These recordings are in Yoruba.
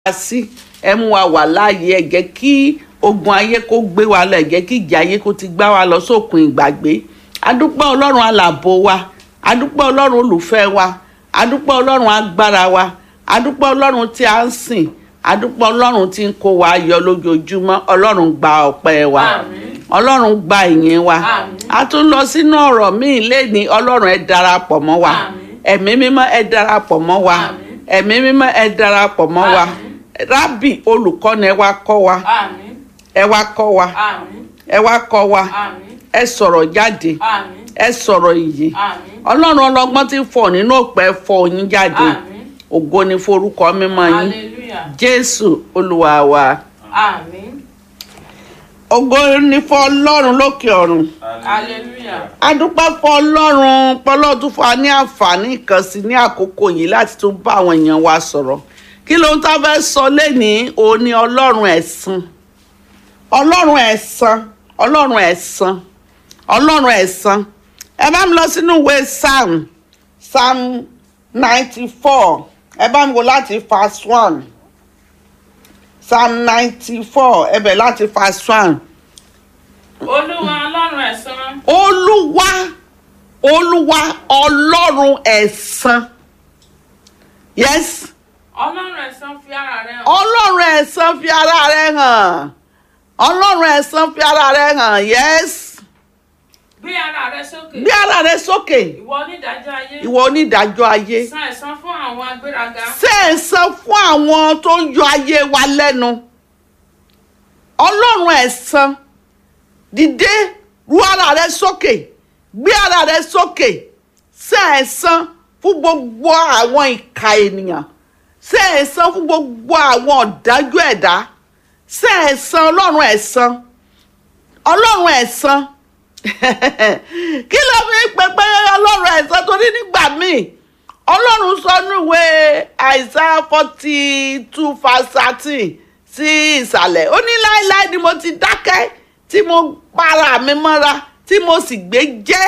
wá sí ẹ mú wa wà láàyè ẹ jẹ́ kí ogun ayé kó gbé wa lọ ẹ jẹ́ kí ìjà ayé kó ti gbá wa lọ sókun ìgbàgbé adúpẹ́ ọlọ́run alàbò wa adúpẹ́ ọlọ́run olùfẹ́ wa adúpẹ́ ọlọ́run agbára wa adúpẹ́ ọlọ́run tí a ń sìn adúpẹ́ ọlọ́run tí ń kó wa yọ lójoojúmọ́ ọlọ́run gba ọpẹ́ wa Àmín. ọlọ́run gba ìyìn wa Àmín. a tún lọ sínú ọ̀rọ̀ míì lẹ́ni ọlọ́run ẹ darapọ̀ mọ́ wa Àmín. ẹ̀mí mímọ́ ẹ darapọ̀ mọ́ wa Àmín. ẹ̀mí mímọ́ ẹ darapọ̀ mọ́ wa Àmín. rábì olùkọ́ni ẹ wá kọ́ wa Àmín. ẹ wá kọ́ wa Àmín. ẹ wá kọ́ wa Àmín. ẹ sọ̀rọ̀ jáde Àmín. ẹ sọ̀rọ̀ ìyè Àmín. ọlọ́run ọlọ́gbọ́n ti fọ̀ nínú òpẹ́ fọ̀ yín jáde Àmín. ògo ni forúkọ mímọ́ yín Hallelujah. jésù olúwa wa Àmín. ògo ni fún ọlọ́run lókè ọ̀run Hallelujah. adúpẹ́ fún ọlọ́run pọ́lọ́ tún fún wa ní àǹfààní kan sí ní àkókò yìí láti tún bá àwọn èèyàn wa sọ̀rọ̀ kí ló ń tá fẹ́ sọ lénìí òun ni ọlọ́run ẹ̀san ọlọ́run ẹ̀san ọlọ́run ẹ̀san ọlọ́run ẹ̀san ẹ bá mi lọ sínú ìwé psalm psalm ninety four ẹ bá mi wò láti verse one psalm ninety four ẹ bẹ̀ láti verse one Olúwa ọlọ́run ẹ̀san. olúwa olúwa ọlọ́run ẹ̀san yes Ọlọ́run ẹ̀san fi ara rẹ̀ hàn. ọlọ́run ẹ̀san fi ara rẹ̀ hàn ọlọ́run ẹ̀san fi ara rẹ̀ hàn yes Gbé ara rẹ̀ sókè. gbé ara rẹ̀ sókè Ìwọ onídàájọ́ ayé. ìwọ onídàájọ́ ayé San ẹ̀san fún àwọn agbéraga. ṣe ẹ̀san fún àwọn tó ń yọ ayé wa lẹ́nu ọlọ́run ẹ̀san dìde ru ara rẹ sókè gbé ara rẹ sókè ṣe ẹ̀san fún gbogbo àwọn ìka ènìyàn ṣe ẹ̀san fún gbogbo àwọn ọ̀dájú ẹ̀dá ṣe ẹ̀san ọlọ́run ẹ̀san ọlọ́run ẹ̀san kí ló fi ń pè pé ọlọ́run ẹ̀san torí nígbà míì ọlọ́run sọ níwé àìsàn forty two verse thirteen sí ìsàlẹ̀ ó ní láéláé ni mo ti dákẹ́ tí mo para mi mọ́ra tí mo sì gbé jẹ́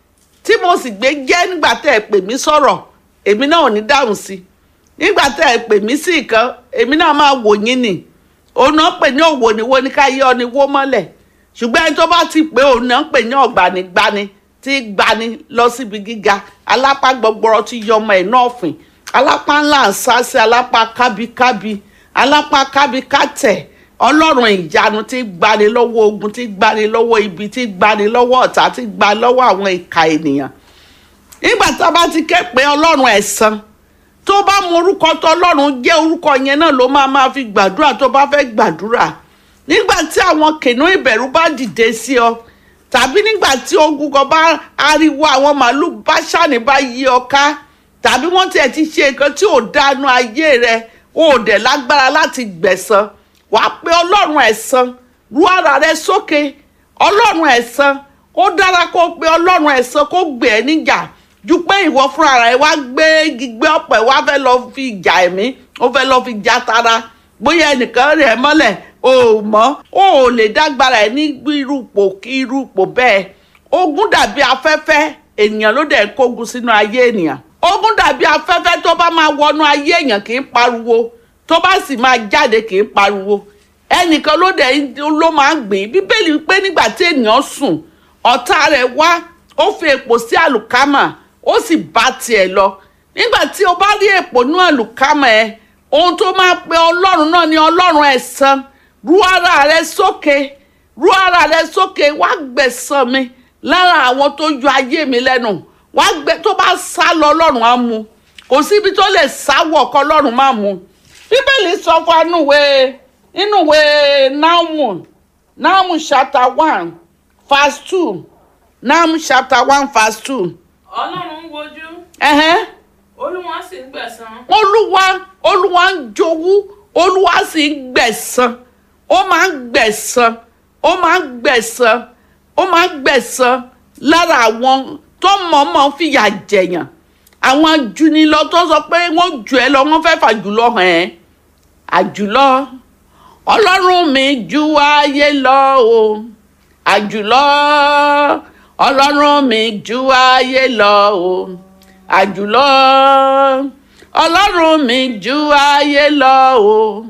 tí mo sì gbé jẹ́ nígbà tẹ́ ẹ pè mí sọ̀rọ̀ èmi náà ò ní dáhùn sí i nígbà tẹ́ ẹ pè mí sí nǹkan èmi náà máa wò yín nì òun náà pè ní òwò ni wo ni ká yọ ni wó mọ́lẹ̀ ṣùgbọ́n ẹni tó bá ti pé òun náà pè ní ọ̀gbanigbani tí gbani lọ síbi gíga alápá gbọgbọrọ tí yọmọ ẹ̀ náà fìn alápá ńlá ń sá sí alápá kábíkábí alápá kábíkátẹ̀ ọlọ́run ìyanu tí gbani lọ́wọ́ ogun tí gbani lọ́wọ́ ibi tí gbani lọ́wọ́ ọ̀tá tí gbani lọ́wọ́ àwọn ìka ènìyàn nígbà tá a bá ti ké pé ọlọ́run ẹ̀san tó bá mọ orúkọ tó ọlọ́run jẹ́ orúkọ yẹn náà ló máa máa fi gbàdúrà tó bá fẹ́ gbàdúrà nígbà tí àwọn kìnìún ìbẹ̀rù bá dìde sí ọ tàbí nígbà tí ogun kan bá ariwo àwọn màálù bá ṣàní bá yí ọ ká tàbí wọ́n tiẹ̀ ti ṣe nǹkan tí ò dánú ayé rẹ o ò dẹ̀ lágbára láti gbẹ̀san wàá pé ọlọ́run ẹ̀san ru ara rẹ sókè ọlọ́run ẹ̀san ó dára kó pe ọlọ́run ẹ̀san kó gbé ẹ níjà ju pé ìwọ fúnra rẹ wá gbé gbígbé ọ̀pẹ wá fẹ́ lọ fi jà ẹ̀mí ó fẹ́ lọ fi já tara bóyá ẹnìkan rẹ̀ mọ́lẹ̀ o ò mọ̀ o ò lè dágbára ẹ̀ ní irúpò kí irúpò bẹ́ẹ̀ ogun dàbí afẹ́fẹ́ ènìyàn ló dẹ̀ kógun sínú ayé ènìyàn ogun dàbí afẹ́fẹ́ tó bá máa wọnú ayé èèyàn kì í pariwo tó bá sì máa jáde kì í pariwo ẹnìkan ló dẹ̀ ló máa ń gbìn bíbélì pé nígbà tí ènìyàn sùn ọ̀tá rẹ̀ wá ó fi èpò sí àlùkámà ó sì bá tiẹ̀ lọ nígbà tí o bá rí èpò ní àlùkámà ẹ ohun tó máa pe ọlọ́run náà ni ọlọ́run ẹ̀san ru ara rẹ sókè ru ara rẹ sókè wá gbẹ̀san mi lára àwọn tó yọ ayé mi lẹ́nu wá gbẹ tó bá sá lọ ọlọ́run á mú kò síbi tó lè sáwọ̀ kọ́ ọlọ́run má mú bíbélì sọ fún wa nínú ìwé nínú ìwé Nahum Nahum chapter one verse two Nahum chapter one verse two. Ọlọ́run ń wojú. ẹ̀hẹ́n Olúwa sì ń gbẹ̀san. olúwa olúwa ń jowú olúwa sì ń gbẹ̀san ó máa ń gbẹ̀san ó máa ń gbẹ̀san ó máa ń gbẹ̀san lára àwọn tó mọ̀ọ́mọ̀ fìyà jẹ̀yàn àwọn ajunilọ tó sọ pé wọ́n jù ẹ́ lọ wọ́n fẹ́ fà jùlọ hàn ẹ́ àjùlọ ọlọ́run mi ju ayé lọ o àjùlọ ọlọ́run mi ju ayé lọ o àjùlọ ọlọ́run mi ju ayé lọ o